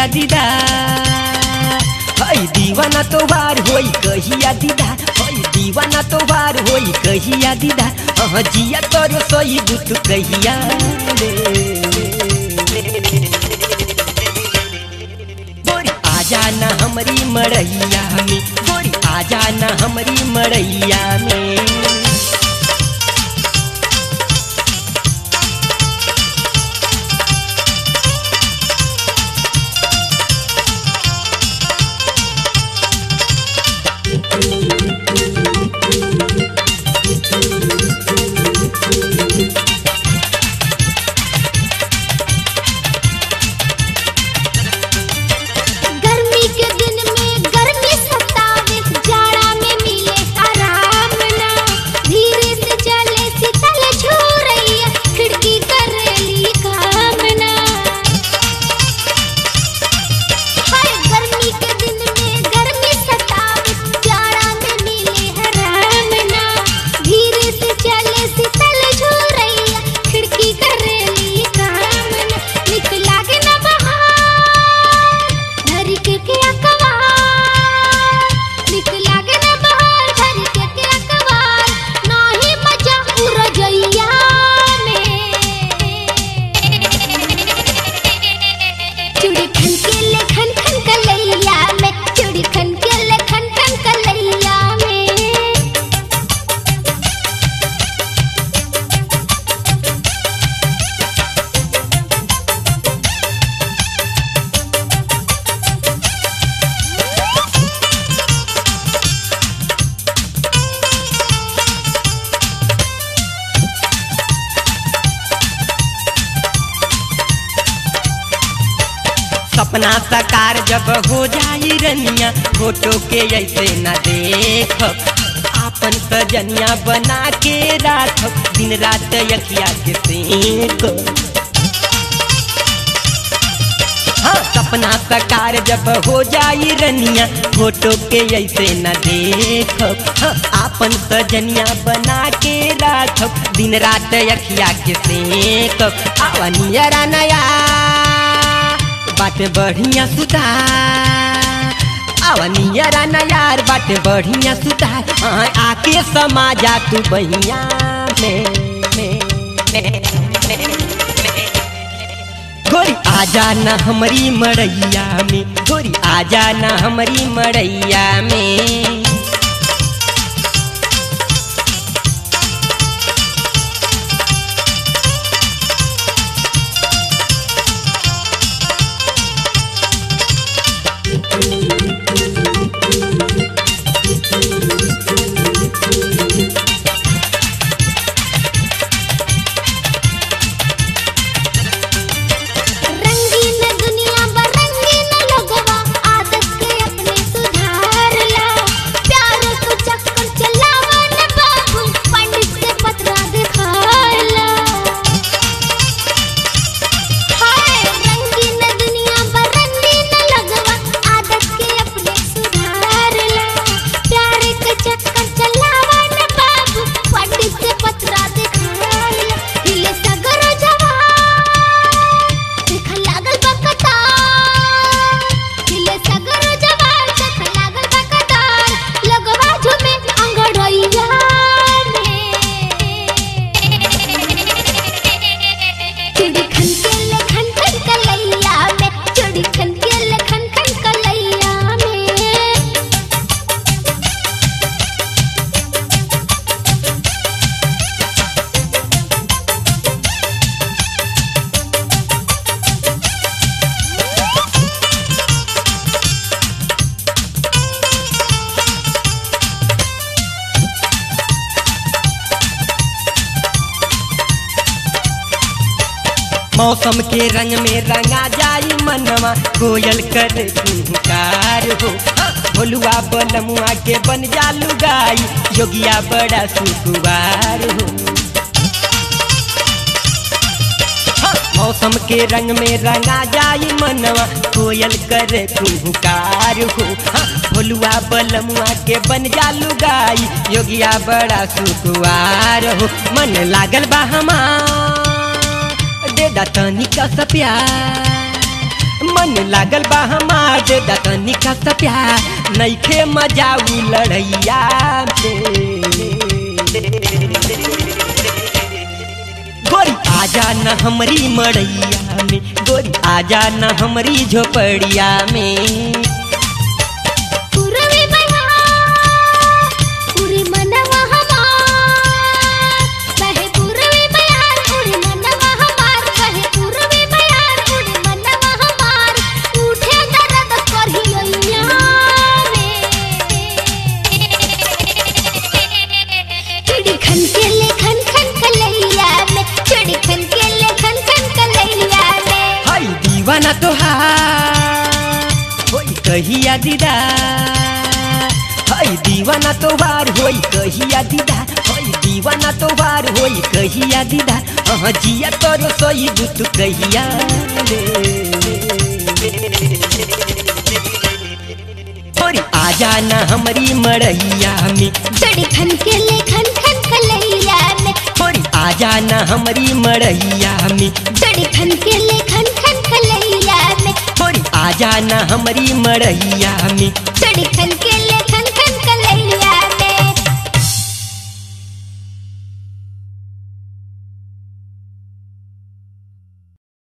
दीदा हई दीवाना तोहार होई कहिया दीदा हई दीवाना तोहार होई कहिया दीदा अह जिया तोरो सोई बुत कहिया रे गोरी आजा ना हमारी मड़ैया में गोरी आजा ना हमारी मड़ैया में गर्मी के दिन में गर्मी सतावे जाड़ा में मिले आराम ना धीरे से चले शीतल छू रही है खिड़की करेली काम ना हाय गर्मी के दिन में गर्मी सतावे जाड़ा में मिले आराम ना धीरे से चले शीतल छू रही है खिड़की करेली काम ना निक लागे ना बहार धर के के अकवार निक लागे ना बहार धर के के अकवार नाही मजा उरजैया में चूड़ी खन के ले खन खन कलैया में चूड़ी खन के ले खन खन कलैया में सपना साकार जब हो जाई रनिया फोटो के ऐसे न देख आपन सजनिया बना के राख दिन रात यखिया के सेक हाँ सपना साकार जब हो जाई रनिया फोटो के ऐसे न देख हाँ, आपन सजनिया बना के राख दिन रात यखिया के सेक आवनिया नया बाटे बढ़िया सुधार आवनिया ना यार बाटे बढ़िया सुधार हाँ, आके समाजा तू बहिया में में में गोरी आजा ना हमारी मड़ैया में गोरी आजा ना हमारी मड़ैया में रंगीन दुनिया बरंगीन लोगवा आदत के अपने सुधार ला प्यार को चक्कर चलावा न बाबू पंडित से पत्रा दिखाला हाय रंगीन दुनिया बरंगीन लोगवा आदत के अपने सुधार ला प्यार के चक्कर चलावा न बाबू पंडित से पत्रा दिखाला हिले सगर जवान देख लागल बा कतार हिले सगर जवान देख लागल बा कतार लगवा झुमे अंगड़ैया में चिड़ी खन के ले खन खन कलैया में चिड़ी खन के ले खन खन कलैया में मौसम के रंग में रंगा जाई मनवा कोयल कर पुकार हो भोलुआ बलमुआ के बन जालू गाई योगिया बड़ा सुकुवार हो हाँ, मौसम के रंग में रंगा जाई मनवा कोयल करे कुहुकार हो हाँ, भोलुआ बलमुआ के बन जालू गाई योगिया बड़ा सुकुवार हो मन लागल बा हमार दे दा तनी का सा प्यार मन लागल बा हमार दे दतनी का प्यार नईखे मजा उ लड़ैया गोरी आजा न हमरी मड़ैया में गोरी आजा न हमरी झोपड़िया में पूर्वी बयार पूरी मनवा हमार कहे पूर्वी बयार पूरी मनवा हमार कहे पूर्वी बयार पूरी मनवा हमार उठे दर्द करहिया चिड़ी खन के ले खन खन कलैया में चिड़ी खन के ले खन खन कलैया में हाय दीवाना तोहार होई कहिया दीदा हाय दीवाना तोहार होई कहिया दीदा हाय दीवाना तोहार होई कहिया दीदा हाँ जिया तोरो सोई दुत कहिया गोरी आजा न हमरी मड़ैया में चढ़ी खन के ले खन खन कलैया में गोरी आजा न हमरी मड़ैया में चढ़ी खन के ले खन खन कलैया में गोरी आजा न हमरी मड़ैया में चढ़ी खन के